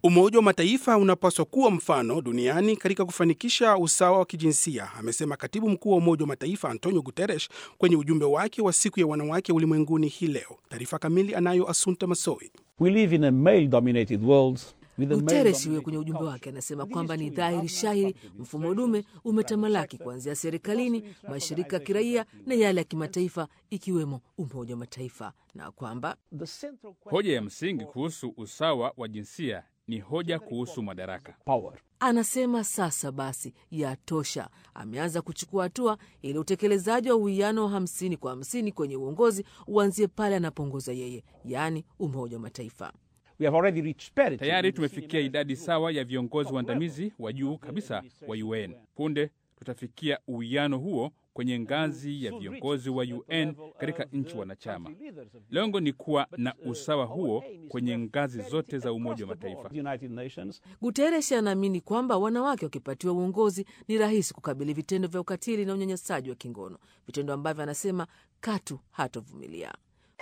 Umoja wa Mataifa unapaswa kuwa mfano duniani katika kufanikisha usawa wa kijinsia, amesema katibu mkuu wa Umoja wa Mataifa Antonio Guterres kwenye ujumbe wake wa siku ya wanawake ulimwenguni hii leo. Taarifa kamili anayo Asunta Masoi. We live in a male-dominated world. with a Guterres male-dominated huyo kwenye ujumbe culture. wake anasema kwamba ni dhahiri shahiri mfumo dume umetamalaki kuanzia serikalini, mashirika ya kiraia na yale ya kimataifa ikiwemo Umoja wa Mataifa, na kwamba The central question Hoja ya msingi kuhusu usawa wa jinsia ni hoja kuhusu madaraka. power. anasema sasa basi yatosha. Ameanza kuchukua hatua ili utekelezaji wa uwiano wa hamsini kwa hamsini kwenye uongozi uanzie pale anapoongoza yeye, yaani Umoja wa Mataifa. We have already reached parity. Tayari tumefikia idadi sawa ya viongozi waandamizi wa juu kabisa wa UN. Punde tutafikia uwiano huo kwenye ngazi ya viongozi wa UN katika nchi wanachama. Lengo ni kuwa na usawa huo kwenye ngazi zote za Umoja wa Mataifa. The United Nations. Guterres anaamini kwamba wanawake wakipatiwa uongozi ni rahisi kukabili vitendo vya ukatili na unyanyasaji wa kingono, vitendo ambavyo anasema katu hatovumilia.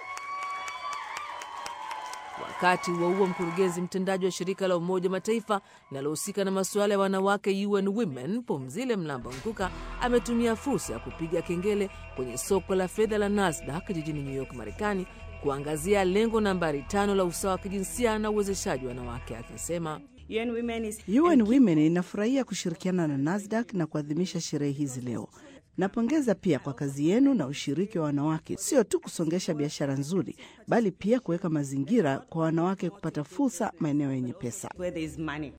Wakati huo huo, mkurugenzi mtendaji wa shirika la Umoja wa Mataifa linalohusika na masuala ya wanawake UN Women, Pumzile Mlambo Nkuka, ametumia fursa ya kupiga kengele kwenye soko la fedha la Nasdaq jijini New York, Marekani, kuangazia lengo nambari tano la usawa wa kijinsia na uwezeshaji wa wanawake, akisema UN Women is UN Women inafurahia kushirikiana na Nasdaq na kuadhimisha sherehe hizi leo. Napongeza pia kwa kazi yenu na ushiriki wa wanawake, sio tu kusongesha biashara nzuri, bali pia kuweka mazingira kwa wanawake kupata fursa maeneo yenye pesa. where there is money.